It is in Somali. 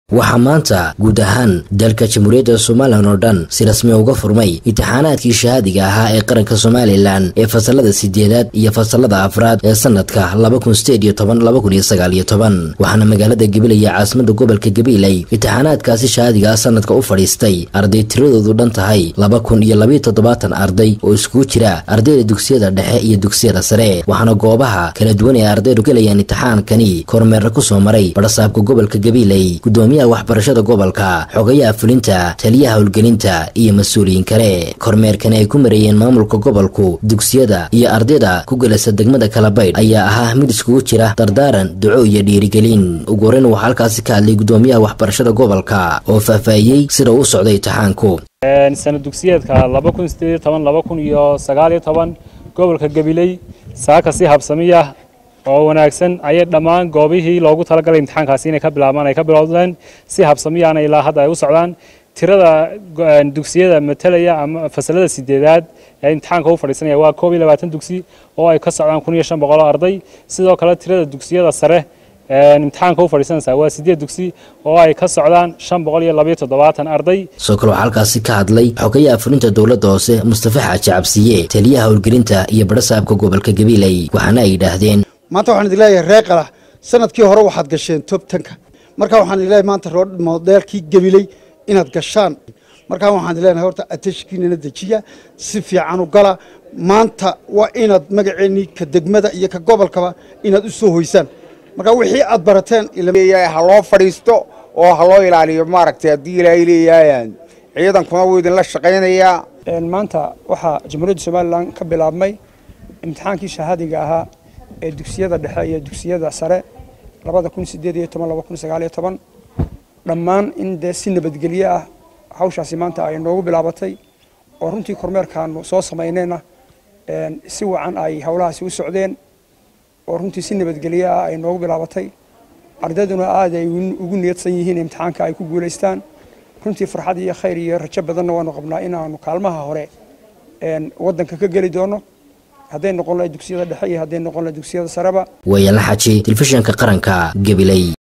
waxaa maanta guud ahaan dalka jamhuuriyadda somalilan oo dhan si rasmi uga furmay imtixaanaadkii shahaadiga ahaa ee qaranka somalilan ee fasalada sideedaad iyo fasalada afraad ee sanadka waxaana magaalada gabiley ee caasimada gobolka gabiley imtixaanaadkaasi shahaadiga ah sanadka u fadhiistay arday tiradoodu dhan tahay laba kun iyo labayo toddobaatan arday oo iskugu jira ardayda dugsiyada dhexe iyo dugsiyada sare waxaana goobaha kala duwan ee ardaydu gelayaan imtixaankani kormeerna kusoo maray badhasaabka gobolka gabiley waxbarashada gobolka xogayaha fulinta taliyaha howlgelinta iyo mas-uuliyiin kale kormeerkani ay ku mareeyeen maamulka gobolku dugsiyada iyo ardayda ku gelasa degmada kalabaydh ayaa ahaa mid iskugu jira dardaaran duco iyo dhiirigelin ugu horeyn waxaa halkaasi ka hadlay gudoomiyaha waxbarashada gobolka oo faahfaahiyey sida uu socday imtixaanku sana dugsiyeedka iyo gobolka gabiley saaka si habsamiya oo wanaagsan ayay dhammaan goobihii loogu talagalay imtixaankaasi inay ka bilaabmaan ay ka bilowdeen si habsamiyaana ilaa hadda ay u socdaan tirada dugsiyada matalaya ama fasalada sideedaad ee imtixaanka u fadhiisanaya waa koob iyo labaatan dugsi oo ay ka socdaan kun iyo shan boqol oo arday sidoo kale tirada dugsiyada sare imtixaanka u fadhiisanaysa waa sideed dugsi oo ay ka socdaan shan boqol iyo labayo toddobaatan arday sidoo kale waxaa halkaasi ka hadlay xogayaha fulinta dowladda hoose mustafa xaaji cabsiye taliyaha howlgelinta iyo badhasaabka gobolka gabiley waxaana ay yidhaahdeen maanta waxaan idin leeyahay reer qala sanadkii hore waxaad gasheen tob tanka marka waxaan idin leeyahay maanta rood modeelkii gabiley inaad gashaan markaa waxaan idin leenahay horta ateshkiinana dejiya si fiican u gala maanta waa inaad magaceennii ka degmada iyo ka gobolkaba inaad u soo hoysaan marka wixii aad barateen ha loo fadhiisto oo ha loo ilaaliyo maaragtay haddii ilaahay leeyahay ciidankuna wuu idinla shaqaynayaa maanta waxaa jamhuuriyadda somalilan ka bilaabmay imtixaankii shahaadiga ahaa ee dugsiyada dhexe iyo dugsiyada sare labada kun sideed iyo toban laba kun sagaal iyo toban dhammaan in dee si nabadgelyo ah hawshaasi maanta ay noogu bilaabatay oo runtii kormeerkaanu soo samaynayna si wacan ay howlahaasi u socdeen oo runtii si nabadgelyo ah ay noogu bilaabatay ardayduna aad ay ugu niyadsan yihiin imtixaanka ay ku guulaystaan runtii farxad iyo khayr iyo rajo badanna waanu qabnaa inaanu kaalmaha hore waddanka ka geli doono hadday noqon lahay dugsiyada dhexe iyo hadday noqon lahay dugsiyada sareba waayala xaji telefishinka qaranka gabiley